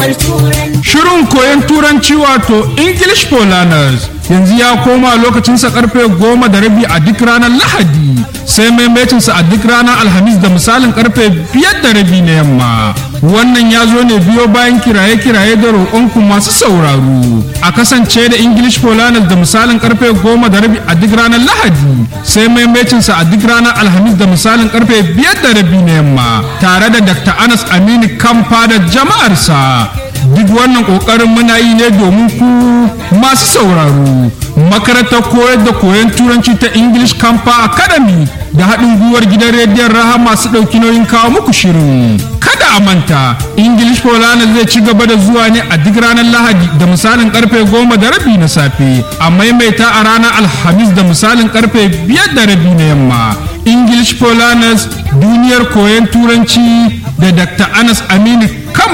duniyar turanci. Shirin koyon turanci wato English for Learners yanzu ya koma lokacinsa karfe goma da rabi a duk ranar Lahadi sai maimacinsa a duk ranar Alhamis da misalin karfe biyar da rabi na yamma. Wannan ya zo ne biyo bayan kiraye-kiraye da roƙonku masu sauraro. A kasance da English for Learners da misalin karfe goma da rabi a duk ranar Lahadi sai maimacinsa a duk ranar Alhamis da misalin karfe biyar da rabi na yamma tare da Dr. Anas Aminu Kamfa da jama'arsa. duk wannan kokarin muna yi ne domin ku masu sauraro makarantar koyar da koyon turanci ta english campa academy da haɗin gwiwar gidan rediyon raha masu ɗauki nauyin kawo muku shirin kada a manta english polana zai ci gaba da zuwa ne a duk ranar lahadi da misalin karfe goma da rabi na safe a maimaita a ranar alhamis da misalin karfe biyar da rabi na yamma english polanas duniyar koyon turanci da dr anas aminu